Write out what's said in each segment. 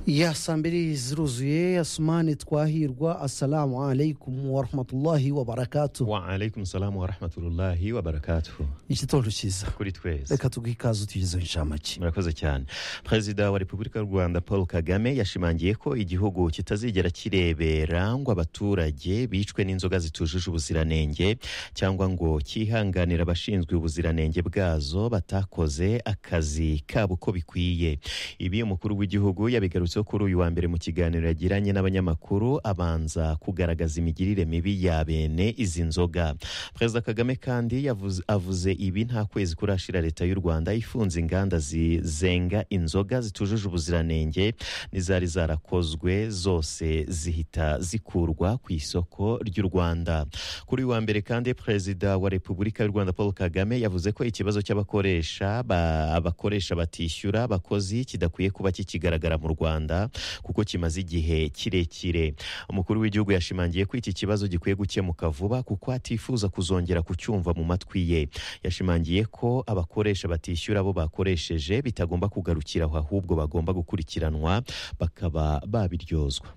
ya saa mbiri ziruzuye asumani twahirwa assalamu alaikum warahmatullahi wabarakatu wa alaikum salamu wa rahmatullahi wa barakatuhu igitondo cyiza kuri twese reka tuguhe ikaze utugezeho inshamake murakoze cyane perezida wa repubulika y'u rwanda paul kagame yashimangiye ko igihugu kitazigera kirebera ngo abaturage bicwe n'inzoga zitujuje ubuziranenge cyangwa ngo cyihanganira abashinzwe ubuziranenge bwazo batakoze akazi kabo uko bikwiye ibi umukuru w'igihugu yabigarutseho kuri uyu wa mbere mu kiganiro yagiranye n'abanyamakuru abanza kugaragaza imigirire mibi ya bene izi nzoga perezida kagame kandi yavuze- avuze ibi nta kwezi kurashira leta y'u rwanda ifunze inganda zizenga inzoga zitujuje ubuziranenge n'izari zarakozwe zose zihita zikurwa ku isoko ry'u rwanda kuri uyu wa mbere kandi perezida wa repubulika y'u rwanda paul kagame yavuze ko ikibazo cy'abakoresha ba- abakoresha batishyura abakozi kidakwiye kuba kikigaragara mu rwanda kuko kimaze igihe kirekire umukuru w'igihugu yashimangiye ko iki kibazo gikwiye gukemuka vuba kuko atifuza kuzongera kucyumva mu matwi ye yashimangiye ko abakoresha batishyura abo bakoresheje bitagomba kugarukira aho ahubwo bagomba gukurikiranwa bakaba babiryozwa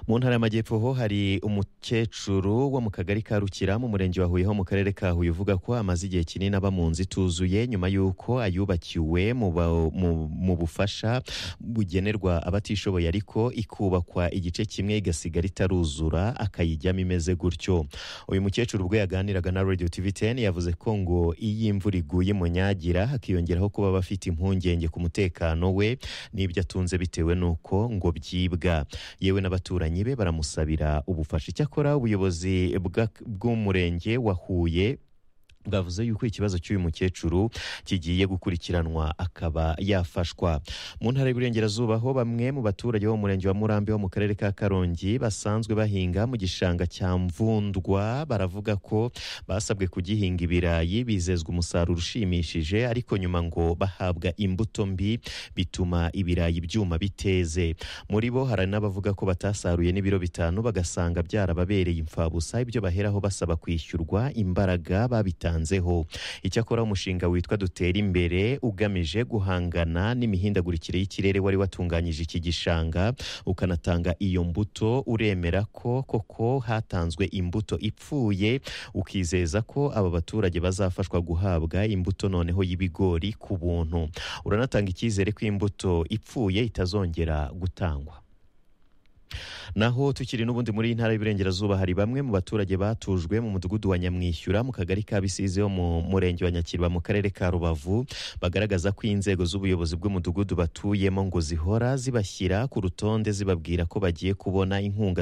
mu ntara y'amajyepfo ho hari umukecuru wo mu kagari ka rukira mu murenge wa huye ho mu karere ka huye uvuga ko amaze igihe kinini aba mu nzu ituzuye nyuma y'uko ayubakiwe mu ba- mu- mu bufasha bugenerwa abatishoboye ariko ikubakwa igice kimwe igasigara itaruzura akayijyamo imeze gutyo uyu mukecuru ubwo yaganiraga na radio tv 10 yavuze ko ngo iyo imvura iguye mu nyagira hakiyongeraho kuba bafite impungenge ku mutekano we n'ibyo atunze bitewe n'uko ngo byibwa yewe n'abaturanyi be baramusabira ubufasha icyakora ubuyobozi bwa- bw'umurenge wa huye bwavuze yuko ikibazo cy'uyu mukecuru kigiye gukurikiranwa akaba yafashwa mu ntara y'uburengerazuba ho bamwe mu baturage bo mu murenge wa murambi wo mu karere ka karongi basanzwe bahinga mu gishanga cya mvundwa baravuga ko basabwe kugihinga ibirayi bizezwa umusaruro ushimishije ariko nyuma ngo bahabwa imbuto mbi bituma ibirayi byuma biteze muri bo hari n'abavuga ko batasaruye n'ibiro bitanu bagasanga byarababereye imfabusa ibyo baheraho basaba kwishyurwa imbaraga babitanzeho icyakora umushinga witwa dutera imbere ugamije guhangana n'imihindagurikire y'ikirere wari watunganyije iki gishanga ukanatanga iyo mbuto uremera ko koko hatanzwe imbuto ipfuye ukizeza ko aba baturage bazafashwa guhabwa imbuto noneho y'ibigori ku buntu uranatanga icyizere ko imbuto ipfuye itazongera gutangwa naho tukiri n'ubundi muri iyi ntara y'Iburengerazuba hari bamwe mu baturage batujwe mu mudugudu wa Nyamwishyura mu kagari ka Bisizi ho mu murenge wa Nyakirwa mu karere ka Rubavu bagaragaza ko inzego z'ubuyobozi bw'umudugudu batuyemo ngo zihora zibashyira ku rutonde zibabwira ko bagiye kubona inkunga